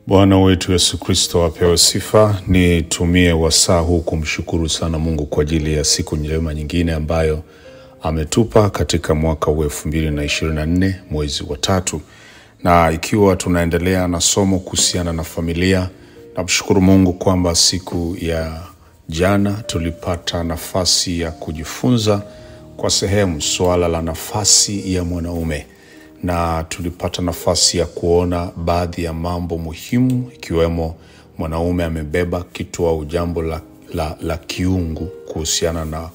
Bwana wetu Yesu Kristo apewe sifa. Nitumie wasaa huu kumshukuru sana Mungu kwa ajili ya siku njema nyingine ambayo ametupa katika mwaka huu elfu mbili na ishirini na nne mwezi wa tatu, na ikiwa tunaendelea na somo kuhusiana na familia, namshukuru Mungu kwamba siku ya jana tulipata nafasi ya kujifunza kwa sehemu suala la nafasi ya mwanaume na tulipata nafasi ya kuona baadhi ya mambo muhimu ikiwemo mwanaume amebeba kitu au jambo la, la, la kiungu kuhusiana na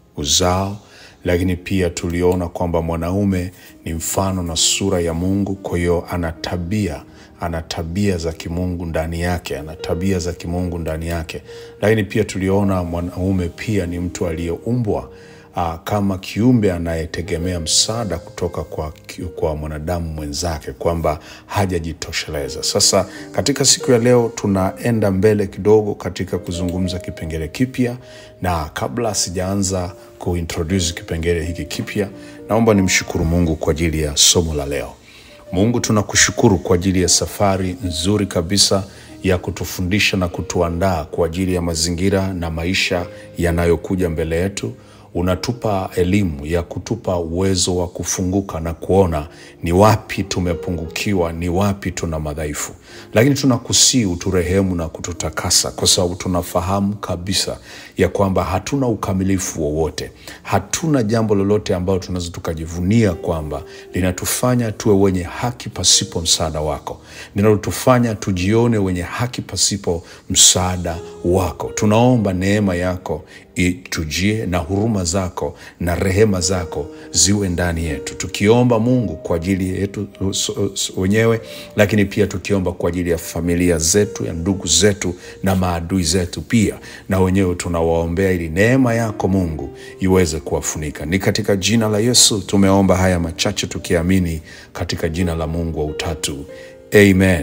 uzao, lakini pia tuliona kwamba mwanaume ni mfano na sura ya Mungu. Kwa hiyo ana tabia ana tabia za kimungu ndani yake, ana tabia za kimungu ndani yake. Lakini pia tuliona mwanaume pia ni mtu aliyeumbwa uh, kama kiumbe anayetegemea msaada kutoka kwa, kwa mwanadamu mwenzake, kwamba hajajitosheleza. Sasa katika siku ya leo tunaenda mbele kidogo katika kuzungumza kipengele kipya, na kabla sijaanza kuintroduce kipengele hiki kipya, naomba nimshukuru Mungu kwa ajili ya somo la leo. Mungu, tunakushukuru kwa ajili ya safari nzuri kabisa ya kutufundisha na kutuandaa kwa ajili ya mazingira na maisha yanayokuja mbele yetu. Unatupa elimu ya kutupa uwezo wa kufunguka na kuona ni wapi tumepungukiwa, ni wapi tuna madhaifu, lakini tunakusii uturehemu na kututakasa, kwa sababu tunafahamu kabisa ya kwamba hatuna ukamilifu wowote, hatuna jambo lolote ambalo tunaweza tukajivunia kwamba linatufanya tuwe wenye haki pasipo msaada wako, linalotufanya tujione wenye haki pasipo msaada wako. Tunaomba neema yako itujie na huruma zako na rehema zako ziwe ndani yetu, tukiomba Mungu kwa ajili yetu wenyewe, lakini pia tukiomba kwa ajili ya familia zetu, ya ndugu zetu na maadui zetu pia, na wenyewe tunawaombea ili neema yako Mungu iweze kuwafunika. Ni katika jina la Yesu tumeomba haya machache tukiamini katika jina la Mungu wa utatu, amen.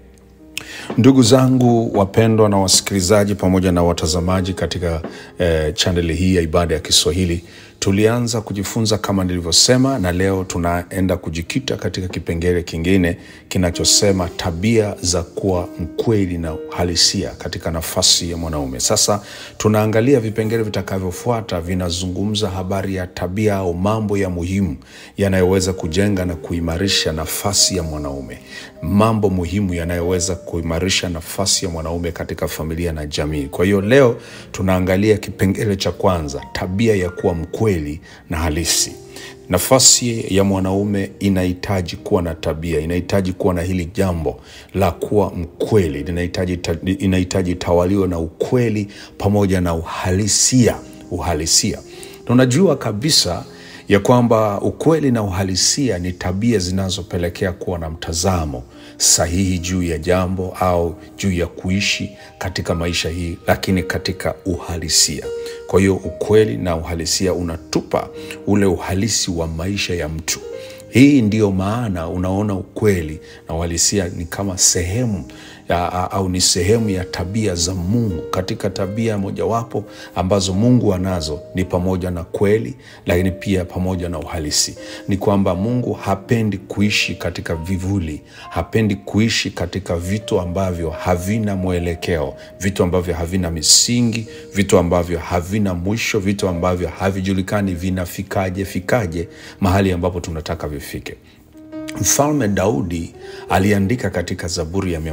Ndugu zangu wapendwa na wasikilizaji pamoja na watazamaji katika eh, chaneli hii ya Ibada ya Kiswahili, tulianza kujifunza kama nilivyosema, na leo tunaenda kujikita katika kipengele kingine kinachosema tabia za kuwa mkweli na uhalisia katika nafasi ya mwanaume. Sasa tunaangalia vipengele vitakavyofuata, vinazungumza habari ya tabia au mambo ya muhimu yanayoweza kujenga na kuimarisha nafasi ya mwanaume, mambo muhimu yanayoweza kuimarisha nafasi ya mwanaume katika familia na jamii. Kwa hiyo leo tunaangalia kipengele cha kwanza, tabia ya kuwa mkweli na halisi. Nafasi ya mwanaume inahitaji kuwa na tabia, inahitaji kuwa na hili jambo la kuwa mkweli, inahitaji inahitaji tawaliwa na ukweli pamoja na uhalisia. Uhalisia, tunajua kabisa ya kwamba ukweli na uhalisia ni tabia zinazopelekea kuwa na mtazamo sahihi juu ya jambo au juu ya kuishi katika maisha hii, lakini katika uhalisia. Kwa hiyo ukweli na uhalisia unatupa ule uhalisi wa maisha ya mtu. Hii ndiyo maana unaona ukweli na uhalisia ni kama sehemu ya, au ni sehemu ya tabia za Mungu. Katika tabia mojawapo ambazo Mungu anazo ni pamoja na kweli, lakini pia pamoja na uhalisi. Ni kwamba Mungu hapendi kuishi katika vivuli, hapendi kuishi katika vitu ambavyo havina mwelekeo, vitu ambavyo havina misingi, vitu ambavyo havina mwisho, vitu ambavyo havijulikani vinafikaje fikaje mahali ambapo tunataka vifike. Mfalme Daudi aliandika katika Zaburi ya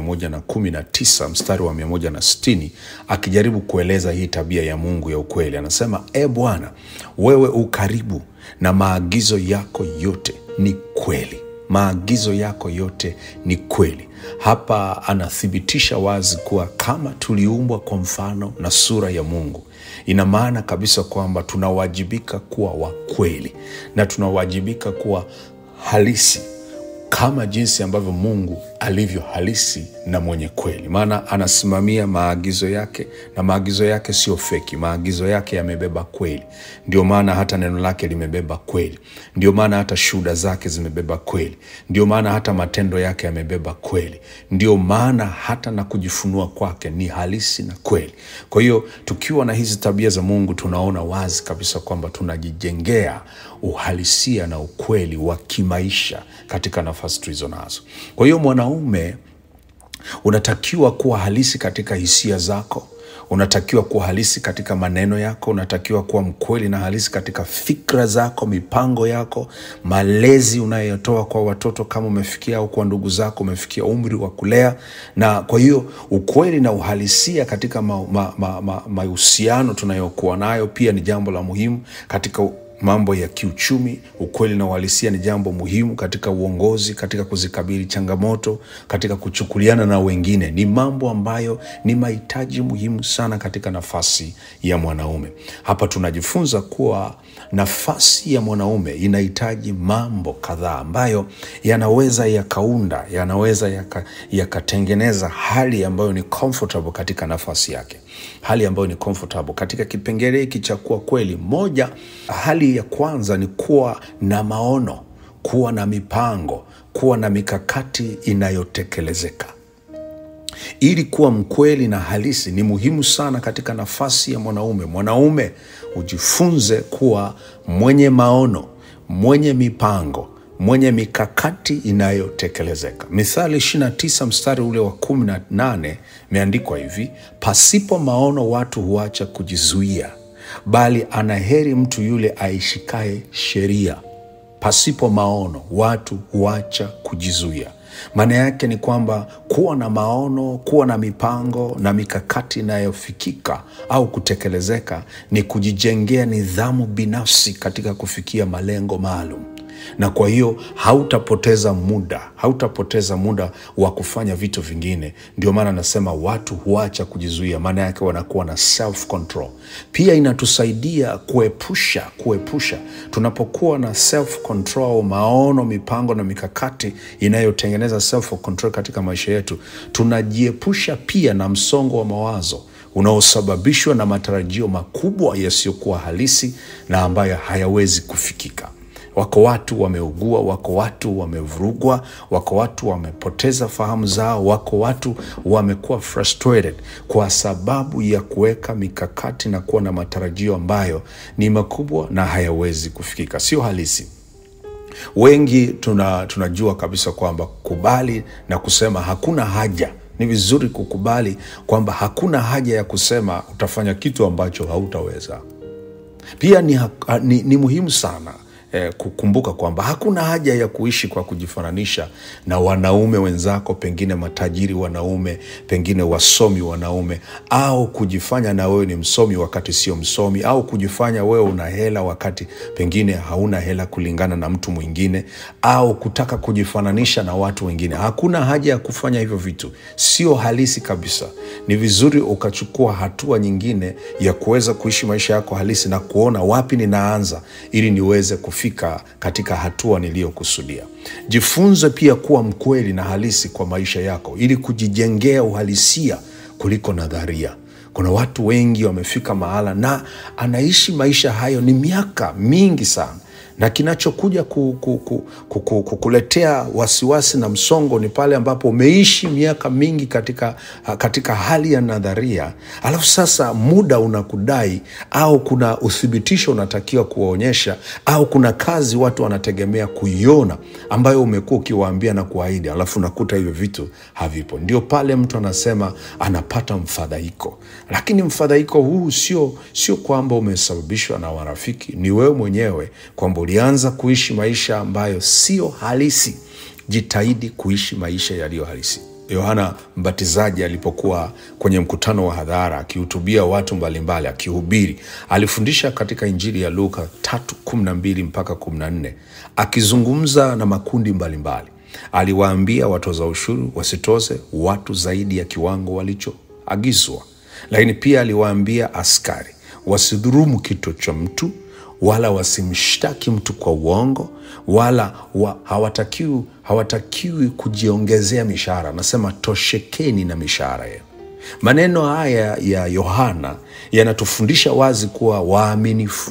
119 mstari wa 160 akijaribu kueleza hii tabia ya Mungu ya ukweli. Anasema, E Bwana, wewe ukaribu na maagizo yako yote ni kweli. Maagizo yako yote ni kweli. Hapa anathibitisha wazi kuwa kama tuliumbwa kwa mfano na sura ya Mungu, ina maana kabisa kwamba tunawajibika kuwa wa kweli na tunawajibika kuwa halisi kama jinsi ambavyo Mungu alivyo halisi na mwenye kweli, maana anasimamia maagizo yake na maagizo yake sio feki. Maagizo yake yamebeba kweli, ndio maana hata neno lake limebeba kweli, ndio maana hata shuhuda zake zimebeba kweli, ndio maana hata matendo yake yamebeba kweli, ndio maana hata na kujifunua kwake ni halisi na kweli. Kwa hiyo tukiwa na hizi tabia za Mungu, tunaona wazi kabisa kwamba tunajijengea uhalisia na ukweli wa kimaisha katika nafasi tulizo nazo. Kwa hiyo mwanaume unatakiwa kuwa halisi katika hisia zako unatakiwa kuwa halisi katika maneno yako unatakiwa kuwa mkweli na halisi katika fikra zako mipango yako malezi unayotoa kwa watoto kama umefikia au kwa ndugu zako umefikia umri wa kulea na kwa hiyo ukweli na uhalisia katika mahusiano ma, ma, ma, ma tunayokuwa nayo pia ni jambo la muhimu katika mambo ya kiuchumi ukweli na uhalisia ni jambo muhimu katika uongozi katika kuzikabili changamoto katika kuchukuliana na wengine ni mambo ambayo ni mahitaji muhimu sana katika nafasi ya mwanaume hapa tunajifunza kuwa nafasi ya mwanaume inahitaji mambo kadhaa ambayo yanaweza yakaunda yanaweza yakatengeneza yaka hali ambayo ni comfortable katika nafasi yake hali ambayo ni comfortable katika kipengele hiki cha kuwa kweli moja hali ya kwanza ni kuwa na maono kuwa na mipango kuwa na mikakati inayotekelezeka ili kuwa mkweli na halisi ni muhimu sana katika nafasi ya mwanaume mwanaume ujifunze kuwa mwenye maono mwenye mipango mwenye mikakati inayotekelezeka mithali 29 mstari ule wa 18 imeandikwa hivi pasipo maono watu huacha kujizuia bali anaheri mtu yule aishikaye sheria pasipo maono watu huacha kujizuia maana yake ni kwamba kuwa na maono kuwa na mipango na mikakati inayofikika au kutekelezeka ni kujijengea nidhamu binafsi katika kufikia malengo maalum na kwa hiyo hautapoteza muda hautapoteza muda wa kufanya vitu vingine ndio maana nasema watu huacha kujizuia maana yake wanakuwa na self control pia inatusaidia kuepusha kuepusha tunapokuwa na self control maono mipango na mikakati inayotengeneza self control katika maisha yetu tunajiepusha pia na msongo wa mawazo unaosababishwa na matarajio makubwa yasiyokuwa halisi na ambayo hayawezi kufikika wako watu wameugua wako watu wamevurugwa wako watu wamepoteza fahamu zao wako watu wamekuwa frustrated kwa sababu ya kuweka mikakati na kuwa na matarajio ambayo ni makubwa na hayawezi kufikika sio halisi wengi tuna, tunajua kabisa kwamba kubali na kusema hakuna haja ni vizuri kukubali kwamba hakuna haja ya kusema utafanya kitu ambacho hautaweza pia ni, ni, ni muhimu sana eh, kukumbuka kwamba hakuna haja ya kuishi kwa kujifananisha na wanaume wenzako pengine matajiri wanaume pengine wasomi wanaume au kujifanya na wewe ni msomi wakati sio msomi au kujifanya wewe una hela wakati pengine hauna hela kulingana na mtu mwingine au kutaka kujifananisha na watu wengine hakuna haja ya kufanya hivyo vitu sio halisi kabisa ni vizuri ukachukua hatua nyingine ya kuweza kuishi maisha yako halisi na kuona wapi ninaanza ili niweze kufika katika hatua niliyokusudia jifunze pia kuwa mkweli na halisi kwa maisha yako ili kujijengea uhalisia kuliko nadharia kuna watu wengi wamefika mahala na anaishi maisha hayo ni miaka mingi sana na kinachokuja ku, ku, ku, ku, ku, kukuletea wasiwasi na msongo ni pale ambapo umeishi miaka mingi katika, katika hali ya nadharia alafu sasa muda unakudai au kuna uthibitisho unatakiwa kuwaonyesha au kuna kazi watu wanategemea kuiona ambayo umekuwa ukiwaambia na kuahidi alafu unakuta hivyo vitu havipo ndio pale mtu anasema anapata mfadhaiko lakini mfadhaiko huu sio sio kwamba umesababishwa na warafiki ni wewe mwenyewe kwamba ulianza kuishi maisha ambayo sio halisi jitahidi kuishi maisha yaliyo halisi yohana mbatizaji alipokuwa kwenye mkutano wa hadhara akihutubia watu mbalimbali akihubiri alifundisha katika injili ya luka 312 mpaka 14 akizungumza na makundi mbalimbali aliwaambia watoza ushuru wasitoze watu zaidi ya kiwango walichoagizwa lakini pia aliwaambia askari wasidhurumu kito cha mtu wala wasimshtaki mtu kwa uongo wala wa, hawatakiwi, hawatakiwi kujiongezea mishahara anasema toshekeni na mishahara yenu maneno haya ya yohana yanatufundisha wazi kuwa waaminifu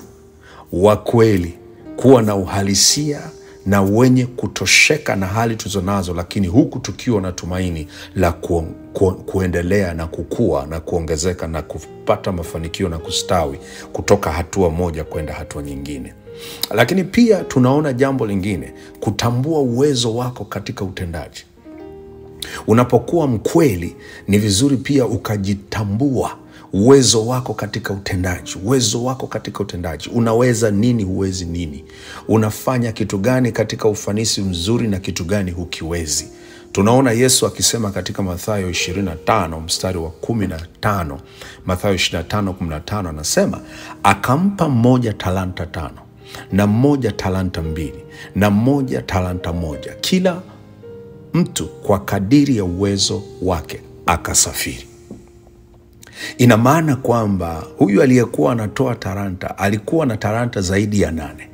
wa kweli kuwa na uhalisia na wenye kutosheka na hali tulizo nazo lakini huku tukiwa na tumaini la ku, ku, kuendelea na kukua na kuongezeka na kupata mafanikio na kustawi kutoka hatua moja kwenda hatua nyingine lakini pia tunaona jambo lingine kutambua uwezo wako katika utendaji Unapokuwa mkweli, ni vizuri pia ukajitambua uwezo wako katika utendaji, uwezo wako katika utendaji. Unaweza nini, huwezi nini, unafanya kitu gani katika ufanisi mzuri na kitu gani hukiwezi. Tunaona Yesu akisema katika Mathayo 25 mstari wa 15, Mathayo 25 15, anasema akampa mmoja talanta tano na mmoja talanta mbili na mmoja talanta moja, kila mtu kwa kadiri ya uwezo wake, akasafiri. Ina maana kwamba huyu aliyekuwa anatoa talanta alikuwa na talanta zaidi ya nane,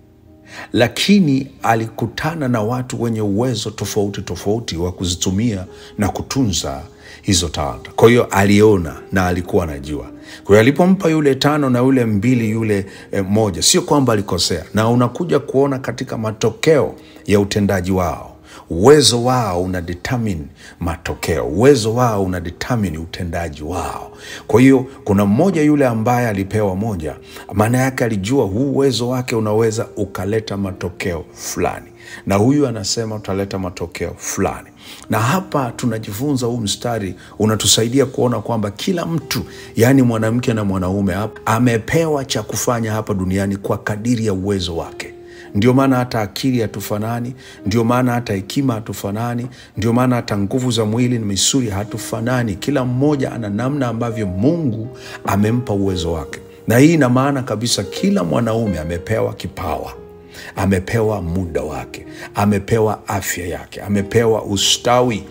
lakini alikutana na watu wenye uwezo tofauti tofauti wa kuzitumia na kutunza hizo talanta. Kwa hiyo aliona na alikuwa anajua. Kwa hiyo alipompa yule tano na yule mbili yule eh, moja, sio kwamba alikosea, na unakuja kuona katika matokeo ya utendaji wao uwezo wao una determine matokeo, uwezo wao una determine utendaji wao. Kwa hiyo kuna mmoja yule ambaye alipewa moja, maana yake alijua huu uwezo wake unaweza ukaleta matokeo fulani, na huyu anasema utaleta matokeo fulani. Na hapa tunajifunza, huu mstari unatusaidia kuona kwamba kila mtu, yaani mwanamke na mwanaume, amepewa cha kufanya hapa duniani kwa kadiri ya uwezo wake. Ndio maana hata akili hatufanani, ndio maana hata hekima hatufanani, ndio maana hata nguvu za mwili na misuli hatufanani. Kila mmoja ana namna ambavyo Mungu amempa uwezo wake, na hii ina maana kabisa kila mwanaume amepewa kipawa, amepewa muda wake, amepewa afya yake, amepewa ustawi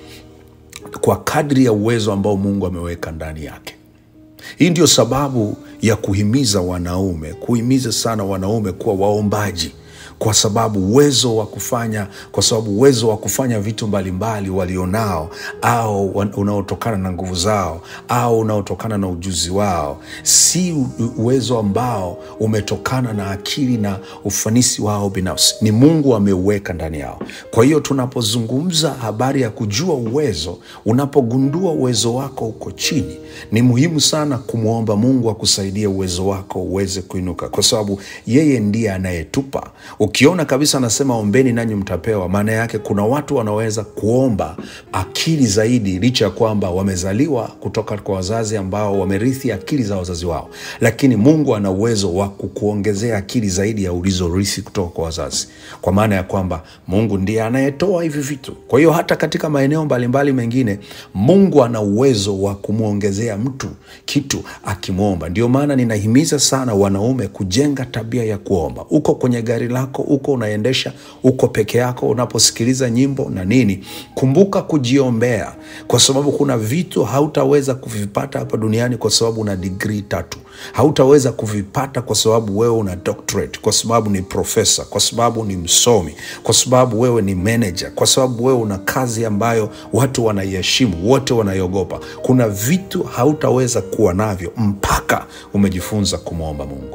kwa kadri ya uwezo ambao Mungu ameweka ndani yake. Hii ndio sababu ya kuhimiza wanaume, kuhimiza sana wanaume kuwa waombaji kwa sababu uwezo wa kufanya kwa sababu uwezo wa kufanya vitu mbalimbali walionao au unaotokana na nguvu zao au unaotokana na ujuzi wao si uwezo ambao umetokana na akili na ufanisi wao binafsi, ni Mungu ameuweka ndani yao. Kwa hiyo tunapozungumza habari ya kujua uwezo, unapogundua uwezo wako uko chini, ni muhimu sana kumwomba Mungu akusaidie uwezo wako uweze kuinuka, kwa sababu yeye ndiye anayetupa Ukiona kabisa anasema ombeni nanyi mtapewa, maana yake kuna watu wanaweza kuomba akili zaidi, licha ya kwamba wamezaliwa kutoka kwa wazazi ambao wamerithi akili za wazazi wao, lakini Mungu ana uwezo wa kukuongezea akili zaidi ya ulizorithi kutoka kwa wazazi, kwa maana ya kwamba Mungu ndiye anayetoa hivi vitu. Kwa hiyo hata katika maeneo mbalimbali mengine Mungu ana uwezo wa kumwongezea mtu kitu akimwomba. Ndio maana ninahimiza sana wanaume kujenga tabia ya kuomba. Uko kwenye gari lako uko unaendesha, uko peke yako, unaposikiliza nyimbo na nini, kumbuka kujiombea, kwa sababu kuna vitu hautaweza kuvipata hapa duniani kwa sababu una digrii tatu. Hautaweza kuvipata kwa sababu wewe una doctorate, kwa sababu ni profesa, kwa sababu ni msomi, kwa sababu wewe ni manager, kwa sababu wewe una kazi ambayo watu wanaiheshimu, wote wanaiogopa. Kuna vitu hautaweza kuwa navyo mpaka umejifunza kumwomba Mungu.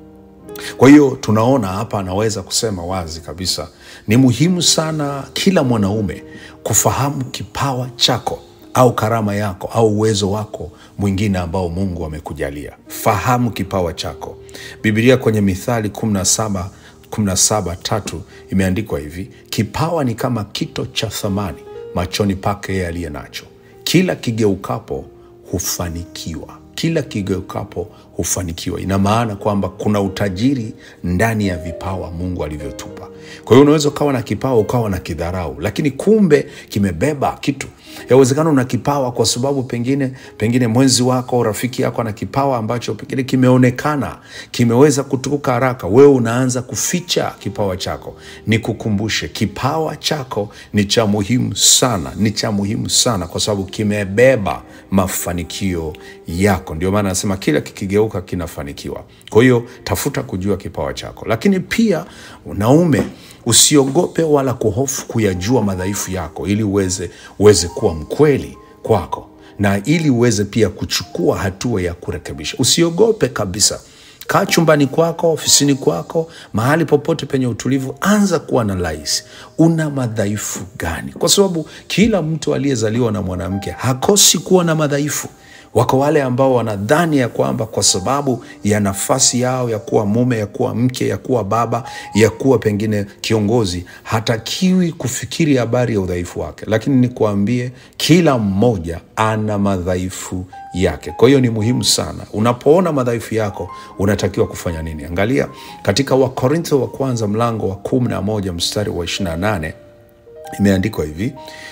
Kwa hiyo tunaona hapa, anaweza kusema wazi kabisa, ni muhimu sana kila mwanaume kufahamu kipawa chako au karama yako au uwezo wako mwingine ambao Mungu amekujalia. Fahamu kipawa chako. Biblia kwenye Mithali 17 17 tatu imeandikwa hivi, kipawa ni kama kito cha thamani machoni pake yeye aliye nacho, kila kigeukapo hufanikiwa kila kigeukapo hufanikiwa. Ina maana kwamba kuna utajiri ndani ya vipawa Mungu alivyotupa. Kwa hiyo unaweza ukawa na kipawa ukawa na kidharau, lakini kumbe kimebeba kitu. Yawezekana una kipawa kwa sababu pengine pengine mwenzi wako rafiki yako ana kipawa ambacho pengine kimeonekana kimeweza kutukuka haraka, wewe unaanza kuficha kipawa chako. Nikukumbushe, kipawa chako ni cha muhimu sana, ni cha muhimu sana kwa sababu kimebeba mafanikio yako. Ndio maana anasema kila kikigeuka kinafanikiwa. Kwa hiyo tafuta kujua kipawa chako, lakini pia unaume usiogope wala kuhofu kuyajua madhaifu yako, ili uweze uweze kuwa mkweli kwako na ili uweze pia kuchukua hatua ya kurekebisha. Usiogope kabisa. Kaa chumbani kwako, ofisini kwako, mahali popote penye utulivu, anza kuwa na laisi, una madhaifu gani? Kwa sababu kila mtu aliyezaliwa na mwanamke hakosi kuwa na madhaifu. Wako wale ambao wanadhani ya kwamba kwa sababu ya nafasi yao ya kuwa mume, ya kuwa mke, ya kuwa baba, ya kuwa pengine kiongozi, hatakiwi kufikiri habari ya udhaifu wake. Lakini nikuambie, kila mmoja ana madhaifu yake. Kwa hiyo ni muhimu sana, unapoona madhaifu yako unatakiwa kufanya nini? Angalia katika Wakorintho wa kwanza mlango wa kumi na moja mstari wa 28 imeandikwa hivi,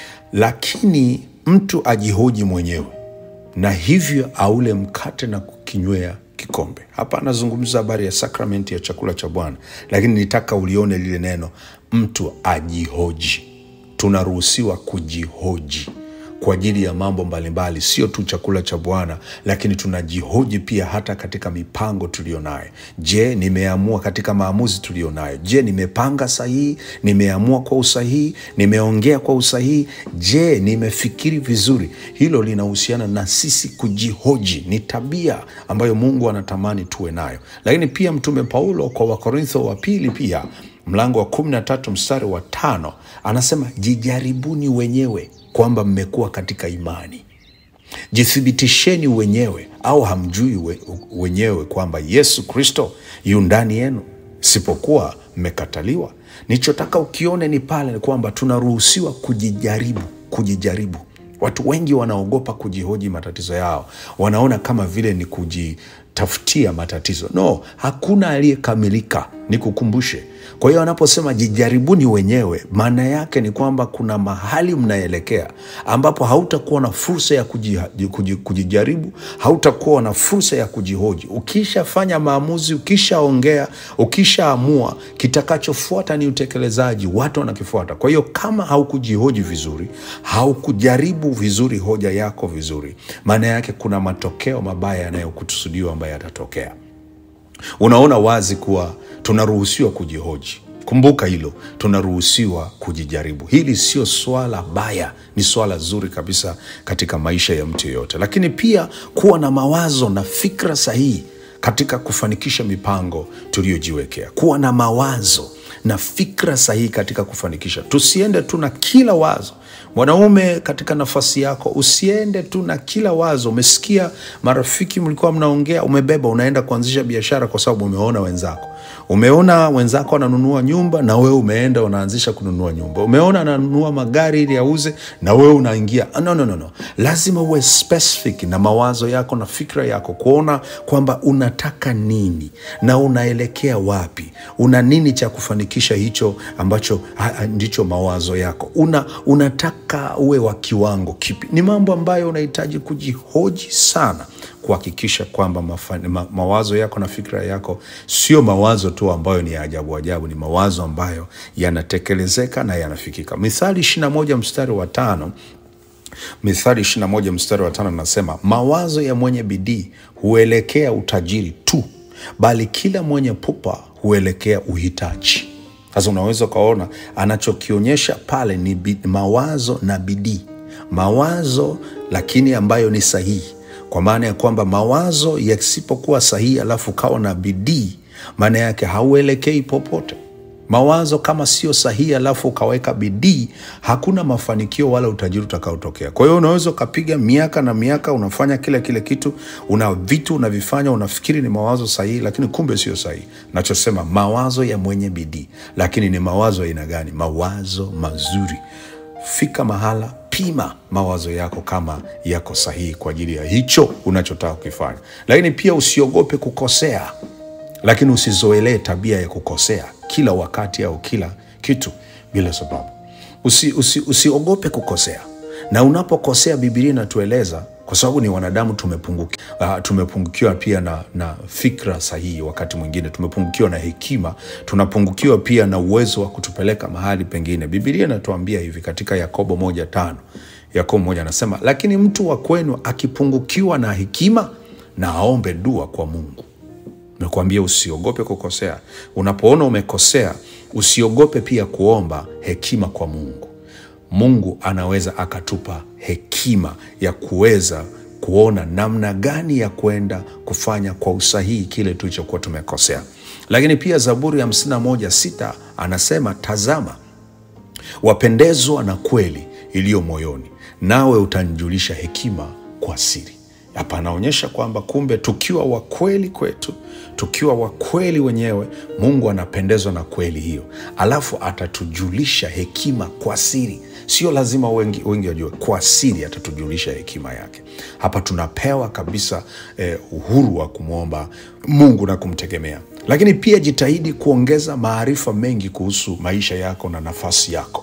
lakini mtu ajihoji mwenyewe na hivyo aule mkate na kukinywea kikombe. Hapa anazungumza habari ya sakramenti ya chakula cha Bwana, lakini nitaka ulione lile neno mtu ajihoji. Tunaruhusiwa kujihoji kwa ajili ya mambo mbalimbali, sio tu chakula cha Bwana, lakini tunajihoji pia hata katika mipango tuliyo nayo. Je, nimeamua katika maamuzi tuliyo nayo? Je, nimepanga sahihi? Nimeamua kwa usahihi? Nimeongea kwa usahihi? Je, nimefikiri vizuri? Hilo linahusiana na sisi kujihoji. Ni tabia ambayo Mungu anatamani tuwe nayo. Lakini pia Mtume Paulo kwa Wakorintho wa pili pia mlango wa kumi na tatu mstari wa tano anasema jijaribuni wenyewe kwamba mmekuwa katika imani, jithibitisheni wenyewe, au hamjui we, wenyewe kwamba Yesu Kristo yu ndani yenu, sipokuwa mmekataliwa. Nichotaka ukione ni pale ni kwamba tunaruhusiwa kujijaribu, kujijaribu. Watu wengi wanaogopa kujihoji matatizo yao, wanaona kama vile ni kujitafutia matatizo. No, hakuna aliyekamilika, nikukumbushe. Kwa hiyo anaposema jijaribuni wenyewe, maana yake ni kwamba kuna mahali mnaelekea ambapo hautakuwa na fursa ya kuji, kuji, kujijaribu, hautakuwa na fursa ya kujihoji. Ukishafanya maamuzi, ukishaongea, ukishaamua, kitakachofuata ni utekelezaji, watu wanakifuata. Kwa hiyo kama haukujihoji vizuri, haukujaribu vizuri hoja yako vizuri, maana yake kuna matokeo mabaya yanayokusudiwa ambayo yatatokea. Unaona wazi kuwa tunaruhusiwa kujihoji. Kumbuka hilo, tunaruhusiwa kujijaribu. Hili sio swala baya, ni swala zuri kabisa katika maisha ya mtu yeyote, lakini pia kuwa na mawazo na fikra sahihi katika kufanikisha mipango tuliyojiwekea. Kuwa na mawazo na fikra sahihi katika kufanikisha, tusiende tu na kila wazo Mwanaume katika nafasi yako, usiende tu na kila wazo. Umesikia marafiki mlikuwa mnaongea, umebeba unaenda kuanzisha biashara kwa sababu umeona wenzako, umeona wenzako wananunua nyumba na wewe umeenda unaanzisha kununua nyumba, umeona ananunua magari ili auze na wewe unaingia. No, no, no, no. Lazima uwe specific na mawazo yako na fikra yako, kuona kwamba unataka nini na unaelekea wapi, una nini cha kufanikisha hicho ambacho ha, ha, ndicho mawazo yako una, unataka uwe wa kiwango kipi? Ni mambo ambayo unahitaji kujihoji sana kuhakikisha kwamba ma, mawazo yako na fikra yako sio mawazo tu ambayo ni ya ajabu ajabu, ni mawazo ambayo yanatekelezeka na yanafikika. Mithali ishirini na moja mstari wa tano Mithali ishirini na moja mstari wa tano nasema, mawazo ya mwenye bidii huelekea utajiri tu, bali kila mwenye pupa huelekea uhitaji. Sasa unaweza ukaona anachokionyesha pale ni bi, mawazo na bidii, mawazo lakini ambayo ni sahihi, kwa maana ya kwamba mawazo yasipokuwa sahihi alafu kawa na bidii, maana yake hauelekei popote. Mawazo kama sio sahihi alafu ukaweka bidii, hakuna mafanikio wala utajiri utakaotokea. Kwa hiyo unaweza ukapiga miaka na miaka unafanya kile kile kitu, una vitu unavifanya, unafikiri ni mawazo sahihi, lakini kumbe sio sahihi. Nachosema mawazo ya mwenye bidii, lakini ni mawazo ya aina gani? Mawazo mazuri. Fika mahala, pima mawazo yako kama yako sahihi kwa ajili ya hicho unachotaka kukifanya, lakini pia usiogope kukosea, lakini usizoelee tabia ya kukosea kila wakati au kila kitu bila sababu. Usi, usi, usiogope kukosea, na unapokosea Biblia inatueleza kwa sababu ni wanadamu tumepungukiwa, uh, tumepungukiwa pia na, na fikra sahihi. Wakati mwingine tumepungukiwa na hekima, tunapungukiwa pia na uwezo wa kutupeleka mahali pengine. Biblia inatuambia hivi katika Yakobo moja tano Yakobo moja anasema, lakini mtu wa kwenu akipungukiwa na hekima na aombe dua kwa Mungu. Nakuambia usiogope kukosea. Unapoona umekosea, usiogope pia kuomba hekima kwa Mungu. Mungu anaweza akatupa hekima ya kuweza kuona namna gani ya kwenda kufanya kwa usahihi kile tulichokuwa tumekosea. Lakini pia Zaburi ya hamsini na moja sita anasema, tazama, wapendezwa na kweli iliyo moyoni, nawe utanijulisha hekima kwa siri. hapa anaonyesha kwamba kumbe tukiwa wa kweli kwetu tukiwa wa kweli wenyewe mungu anapendezwa na kweli hiyo alafu atatujulisha hekima kwa siri sio lazima wengi, wengi wajue kwa siri atatujulisha hekima yake hapa tunapewa kabisa eh, uhuru wa kumwomba mungu na kumtegemea lakini pia jitahidi kuongeza maarifa mengi kuhusu maisha yako na nafasi yako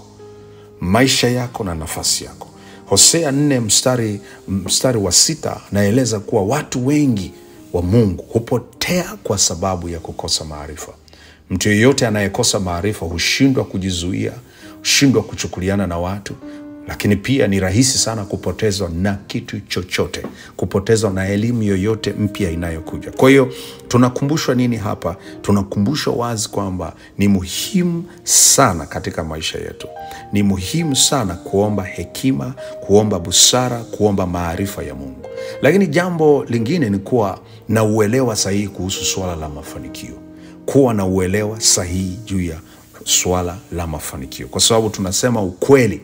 maisha yako na nafasi yako hosea 4 mstari, mstari wa sita anaeleza kuwa watu wengi wa mungu hupotea kwa sababu ya kukosa maarifa mtu yeyote anayekosa maarifa hushindwa kujizuia hushindwa kuchukuliana na watu lakini pia ni rahisi sana kupotezwa na kitu chochote kupotezwa na elimu yoyote mpya inayokuja kwa hiyo tunakumbushwa nini hapa tunakumbushwa wazi kwamba ni muhimu sana katika maisha yetu ni muhimu sana kuomba hekima kuomba busara kuomba maarifa ya mungu lakini jambo lingine ni kuwa na uelewa sahihi kuhusu suala la mafanikio kuwa na uelewa sahihi juu ya suala la mafanikio kwa sababu tunasema ukweli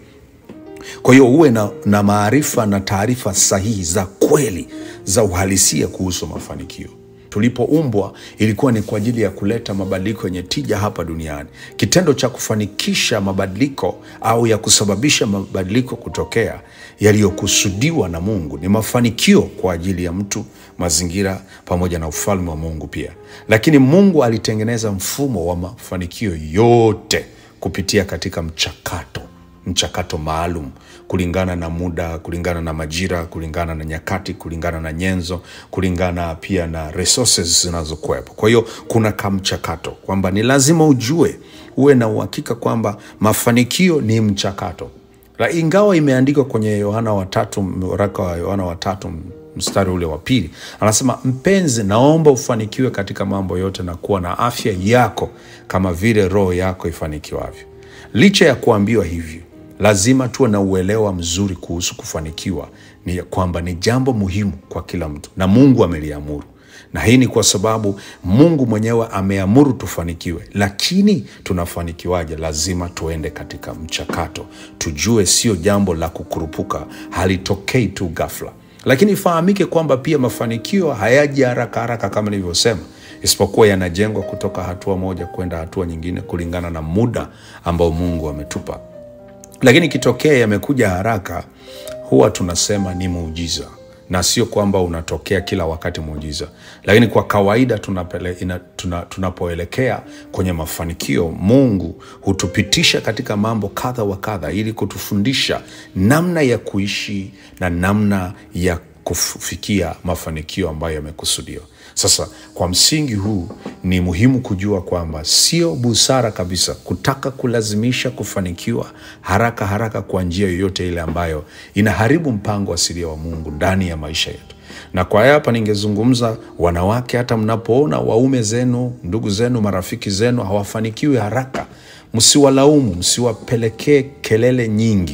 kwa hiyo uwe na, na maarifa na taarifa sahihi za kweli za uhalisia kuhusu mafanikio tulipoumbwa ilikuwa ni kwa ajili ya kuleta mabadiliko yenye tija hapa duniani kitendo cha kufanikisha mabadiliko au ya kusababisha mabadiliko kutokea yaliyokusudiwa na mungu ni mafanikio kwa ajili ya mtu mazingira pamoja na ufalme wa mungu pia lakini mungu alitengeneza mfumo wa mafanikio yote kupitia katika mchakato mchakato maalum kulingana na muda kulingana na majira kulingana na nyakati kulingana na nyenzo kulingana pia na resources zinazokuwepo kwa hiyo kuna kamchakato kwamba ni lazima ujue uwe na uhakika kwamba mafanikio ni mchakato La, ingawa imeandikwa kwenye yohana watatu waraka wa yohana watatu mstari ule wa pili anasema mpenzi naomba ufanikiwe katika mambo yote na kuwa na afya yako kama vile roho yako ifanikiwavyo licha ya kuambiwa hivyo lazima tuwe na uelewa mzuri kuhusu kufanikiwa ni kwamba ni jambo muhimu kwa kila mtu na mungu ameliamuru na hii ni kwa sababu mungu mwenyewe ameamuru tufanikiwe lakini tunafanikiwaje lazima tuende katika mchakato tujue sio jambo la kukurupuka halitokei tu gafla lakini ifahamike kwamba pia mafanikio hayaji haraka haraka kama nilivyosema isipokuwa yanajengwa kutoka hatua moja kwenda hatua nyingine kulingana na muda ambao mungu ametupa lakini ikitokea yamekuja haraka huwa tunasema ni muujiza na sio kwamba unatokea kila wakati muujiza lakini kwa kawaida tunapele, ina, tuna, tunapoelekea kwenye mafanikio mungu hutupitisha katika mambo kadha wa kadha ili kutufundisha namna ya kuishi na namna ya kufikia mafanikio ambayo yamekusudiwa sasa kwa msingi huu ni muhimu kujua kwamba sio busara kabisa kutaka kulazimisha kufanikiwa haraka haraka kwa njia yoyote ile ambayo inaharibu mpango asilia wa mungu ndani ya maisha yetu na kwa hapa ningezungumza wanawake hata mnapoona waume zenu ndugu zenu marafiki zenu hawafanikiwi haraka msiwalaumu msiwapelekee kelele nyingi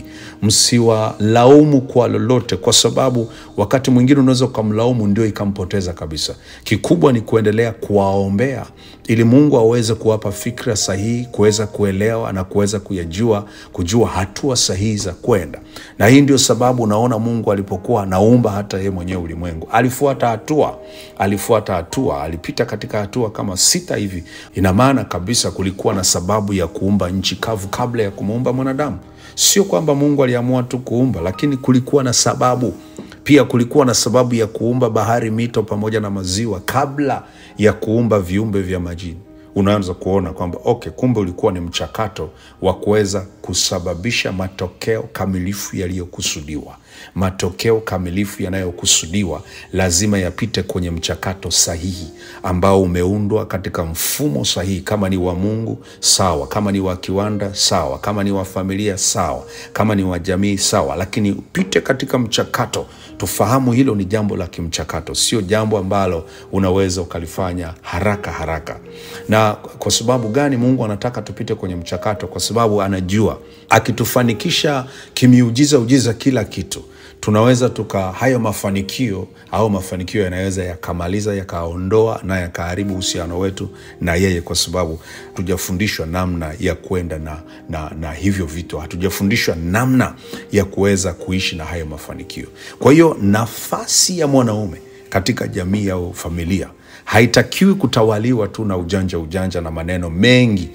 msiwalaumu kwa lolote kwa sababu wakati mwingine unaweza ukamlaumu ndio ikampoteza kabisa kikubwa ni kuendelea kuwaombea ili mungu aweze kuwapa fikra sahihi kuweza kuelewa na kuweza kuyajua kujua hatua sahihi za kwenda na hii ndio sababu unaona mungu alipokuwa anaumba hata yeye mwenyewe ulimwengu alifuata hatua alifuata hatua alipita katika hatua kama sita hivi ina maana kabisa kulikuwa na sababu ya kuumba nchi kavu kabla ya kumuumba mwanadamu sio kwamba mungu aliamua tu kuumba lakini kulikuwa na sababu pia kulikuwa na sababu ya kuumba bahari mito pamoja na maziwa kabla ya kuumba viumbe vya majini unaanza kuona kwamba okay kumbe ulikuwa ni mchakato wa kuweza kusababisha matokeo kamilifu yaliyokusudiwa matokeo kamilifu yanayokusudiwa lazima yapite kwenye mchakato sahihi ambao umeundwa katika mfumo sahihi kama ni wa mungu sawa kama ni wa kiwanda sawa kama ni wa familia sawa kama ni wa jamii sawa lakini upite katika mchakato tufahamu hilo ni jambo la kimchakato sio jambo ambalo unaweza ukalifanya haraka haraka na kwa sababu gani mungu anataka tupite kwenye mchakato kwa sababu anajua akitufanikisha kimiujiza ujiza kila kitu tunaweza tuka hayo mafanikio au mafanikio yanaweza yakamaliza yakaondoa na yakaharibu uhusiano wetu na yeye, kwa sababu hatujafundishwa namna ya kwenda na, na, na hivyo vitu, hatujafundishwa namna ya kuweza kuishi na hayo mafanikio. Kwa hiyo nafasi ya mwanaume katika jamii au familia haitakiwi kutawaliwa tu na ujanja ujanja na maneno mengi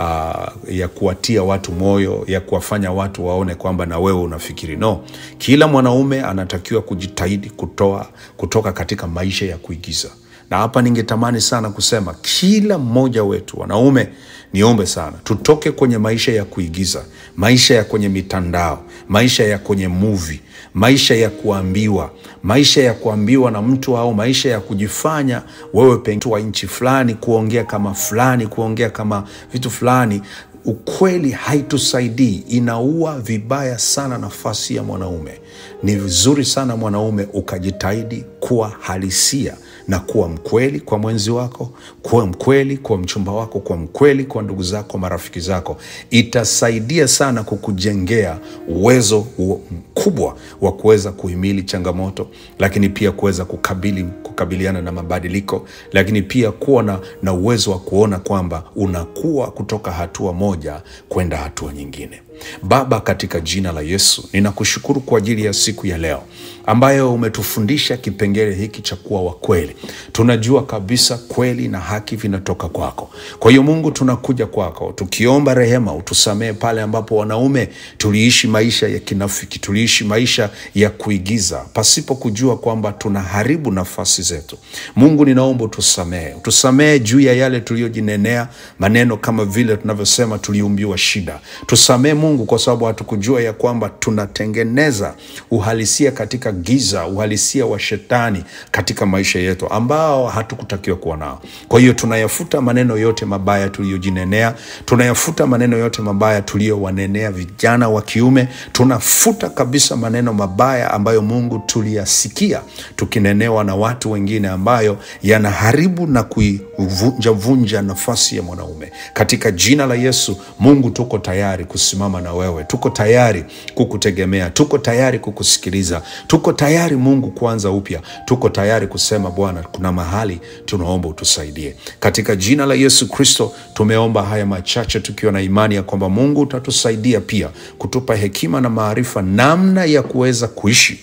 uh, ya kuwatia watu moyo ya kuwafanya watu waone kwamba na wewe unafikiri. No, kila mwanaume anatakiwa kujitahidi kutoa kutoka katika maisha ya kuigiza, na hapa ningetamani sana kusema kila mmoja wetu wanaume, niombe sana tutoke kwenye maisha ya kuigiza, maisha ya kwenye mitandao, maisha ya kwenye movie maisha ya kuambiwa, maisha ya kuambiwa na mtu au maisha ya kujifanya wewe pengine wa nchi fulani, kuongea kama fulani, kuongea kama vitu fulani. Ukweli haitusaidii, inaua vibaya sana nafasi ya mwanaume. Ni vizuri sana mwanaume ukajitahidi kuwa halisia na kuwa mkweli kwa mwenzi wako, kuwa mkweli kwa mchumba wako, kuwa mkweli kwa ndugu zako, marafiki zako. Itasaidia sana kukujengea uwezo mkubwa wa kuweza kuhimili changamoto, lakini pia kuweza kukabili kukabiliana na mabadiliko, lakini pia kuwa na, na uwezo wa kuona kwamba unakuwa kutoka hatua moja kwenda hatua nyingine. Baba, katika jina la Yesu ninakushukuru kwa ajili ya siku ya leo ambayo umetufundisha kipengele hiki cha kuwa wa kweli. Tunajua kabisa kweli na haki vinatoka kwako. Kwa hiyo Mungu, tunakuja kwako tukiomba rehema, utusamehe pale ambapo wanaume tuliishi maisha ya kinafiki, tuliishi maisha ya kuigiza pasipo kujua kwamba tunaharibu nafasi zetu. Mungu, ninaomba utusamehe, utusamehe juu ya yale tuliyojinenea maneno kama vile tunavyosema tuliumbiwa shida. Tusamehe Mungu kwa sababu hatukujua ya kwamba tunatengeneza uhalisia katika giza, uhalisia wa shetani katika maisha yetu ambao hatukutakiwa kuwa nao. Kwa hiyo tunayafuta maneno yote mabaya tuliyojinenea, tunayafuta maneno yote mabaya tuliyowanenea vijana wa kiume, tunafuta kabisa maneno mabaya ambayo Mungu tuliyasikia tukinenewa na watu wengine, ambayo yanaharibu na kuivunjavunja nafasi ya mwanaume. Katika jina la Yesu, Mungu, tuko tayari kusimama na wewe, tuko tayari kukutegemea, tuko tayari kukusikiliza, tuko tayari Mungu kuanza upya, tuko tayari kusema Bwana, kuna mahali tunaomba utusaidie. Katika jina la Yesu Kristo tumeomba haya machache tukiwa na imani ya kwamba Mungu utatusaidia pia kutupa hekima na maarifa namna ya kuweza kuishi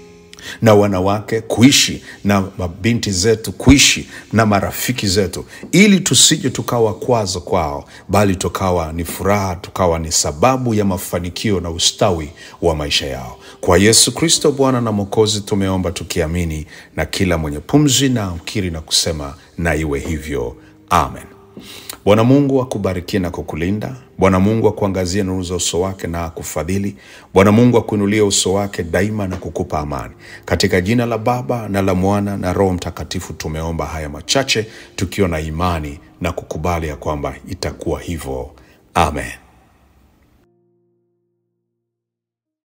na wanawake kuishi na mabinti zetu kuishi na marafiki zetu, ili tusije tukawa kwazo kwao, bali tukawa ni furaha, tukawa ni sababu ya mafanikio na ustawi wa maisha yao. Kwa Yesu Kristo Bwana na Mwokozi tumeomba tukiamini, na kila mwenye pumzi na mkiri na kusema na iwe hivyo, amen. Bwana Mungu akubarikie na kukulinda. Bwana Mungu akuangazie nuru za uso wake na akufadhili. Bwana Mungu akuinulie uso wake daima na kukupa amani. Katika jina la Baba na la Mwana na Roho Mtakatifu tumeomba haya machache tukiwa na imani na kukubali ya kwamba itakuwa hivyo. Amen.